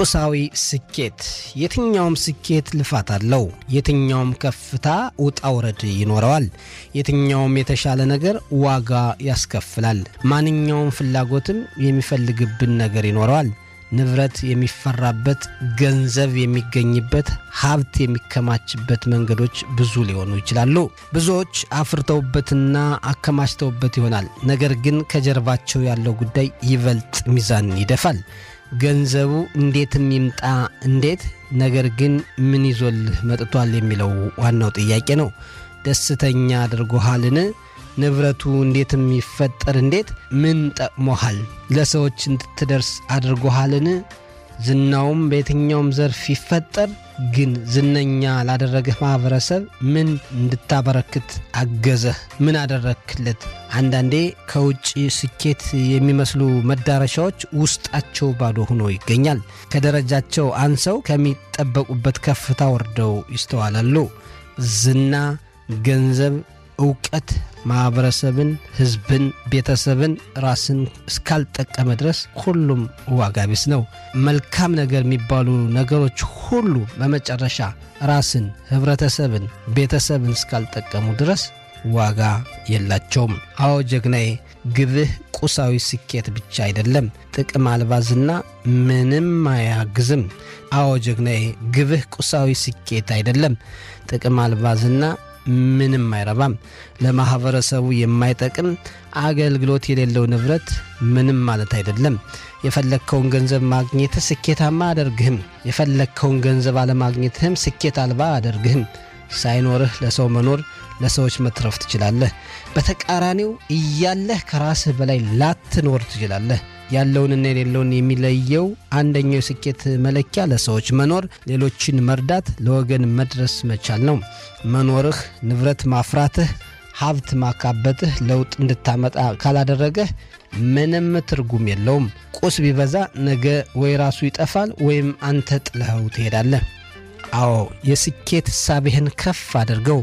ቁሳዊ ስኬት የትኛውም ስኬት ልፋት አለው። የትኛውም ከፍታ ውጣ ውረድ ይኖረዋል። የትኛውም የተሻለ ነገር ዋጋ ያስከፍላል። ማንኛውም ፍላጎትም የሚፈልግብን ነገር ይኖረዋል። ንብረት የሚፈራበት፣ ገንዘብ የሚገኝበት፣ ሀብት የሚከማችበት መንገዶች ብዙ ሊሆኑ ይችላሉ። ብዙዎች አፍርተውበትና አከማችተውበት ይሆናል። ነገር ግን ከጀርባቸው ያለው ጉዳይ ይበልጥ ሚዛን ይደፋል። ገንዘቡ እንዴትም ይምጣ እንዴት፣ ነገር ግን ምን ይዞልህ መጥቷል የሚለው ዋናው ጥያቄ ነው። ደስተኛ አድርጎሃልን? ንብረቱ እንዴትም ይፈጠር እንዴት፣ ምን ጠቅሞሃል? ለሰዎች እንድትደርስ አድርጎሃልን? ዝናውም በየትኛውም ዘርፍ ይፈጠር ግን ዝነኛ ላደረገህ ማህበረሰብ ምን እንድታበረክት አገዘህ? ምን አደረክለት? አንዳንዴ ከውጭ ስኬት የሚመስሉ መዳረሻዎች ውስጣቸው ባዶ ሆኖ ይገኛል። ከደረጃቸው አንሰው ከሚጠበቁበት ከፍታ ወርደው ይስተዋላሉ። ዝና፣ ገንዘብ፣ እውቀት ማህበረሰብን፣ ህዝብን፣ ቤተሰብን፣ ራስን እስካልጠቀመ ድረስ ሁሉም ዋጋ ቢስ ነው። መልካም ነገር የሚባሉ ነገሮች ሁሉ በመጨረሻ ራስን፣ ህብረተሰብን፣ ቤተሰብን እስካልጠቀሙ ድረስ ዋጋ የላቸውም። አዎ ጀግናዬ፣ ግብህ ቁሳዊ ስኬት ብቻ አይደለም፣ ጥቅም አልባዝና ምንም አያግዝም። አዎ ጀግናዬ፣ ግብህ ቁሳዊ ስኬት አይደለም፣ ጥቅም አልባዝና ምንም አይረባም። ለማህበረሰቡ የማይጠቅም አገልግሎት የሌለው ንብረት ምንም ማለት አይደለም። የፈለግከውን ገንዘብ ማግኘትህ ስኬታማ አያደርግህም። የፈለግከውን ገንዘብ አለማግኘትህም ስኬት አልባ አያደርግህም። ሳይኖርህ ለሰው መኖር፣ ለሰዎች መትረፍ ትችላለህ። በተቃራኒው እያለህ ከራስህ በላይ ላትኖር ትችላለህ። ያለውንና የሌለውን የሚለየው አንደኛው የስኬት መለኪያ ለሰዎች መኖር፣ ሌሎችን መርዳት፣ ለወገን መድረስ መቻል ነው። መኖርህ፣ ንብረት ማፍራትህ፣ ሀብት ማካበትህ ለውጥ እንድታመጣ ካላደረገህ ምንም ትርጉም የለውም። ቁስ ቢበዛ ነገ ወይ ራሱ ይጠፋል ወይም አንተ ጥለኸው ትሄዳለህ። አዎ የስኬት እሳቤህን ከፍ አድርገው።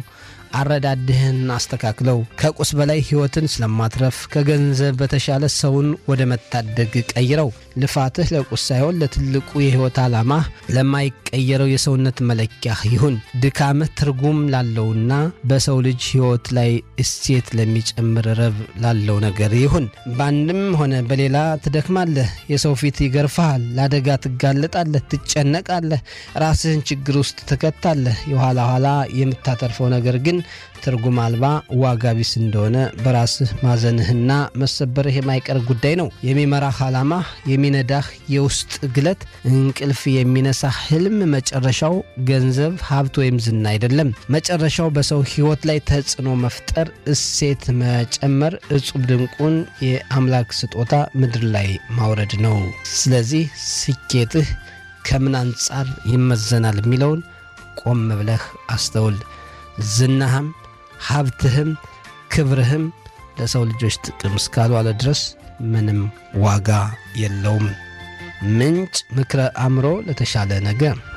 አረዳድህን አስተካክለው። ከቁስ በላይ ሕይወትን ስለማትረፍ ከገንዘብ በተሻለ ሰውን ወደ መታደግ ቀይረው። ልፋትህ ለቁስ ሳይሆን ለትልቁ የሕይወት ዓላማ ለማይቀየረው የሰውነት መለኪያ ይሁን። ድካምህ ትርጉም ላለውና በሰው ልጅ ሕይወት ላይ እሴት ለሚጨምር ረብ ላለው ነገር ይሁን። በአንድም ሆነ በሌላ ትደክማለህ፣ የሰው ፊት ይገርፍሃል፣ ለአደጋ ትጋለጣለህ፣ ትጨነቃለህ፣ ራስህን ችግር ውስጥ ትከታለህ። የኋላ ኋላ የምታተርፈው ነገር ግን ትርጉም አልባ ዋጋ ቢስ እንደሆነ በራስህ ማዘንህና መሰበርህ የማይቀር ጉዳይ ነው። የሚመራህ ዓላማ፣ የሚነዳህ የውስጥ ግለት፣ እንቅልፍ የሚነሳ ህልም መጨረሻው ገንዘብ፣ ሀብት ወይም ዝና አይደለም። መጨረሻው በሰው ሕይወት ላይ ተጽዕኖ መፍጠር፣ እሴት መጨመር፣ እጹብ ድንቁን የአምላክ ስጦታ ምድር ላይ ማውረድ ነው። ስለዚህ ስኬትህ ከምን አንጻር ይመዘናል የሚለውን ቆም ብለህ አስተውል። ዝናህም ሀብትህም ክብርህም ለሰው ልጆች ጥቅም እስካልዋለ ድረስ ምንም ዋጋ የለውም። ምንጭ ምክረ አእምሮ ለተሻለ ነገር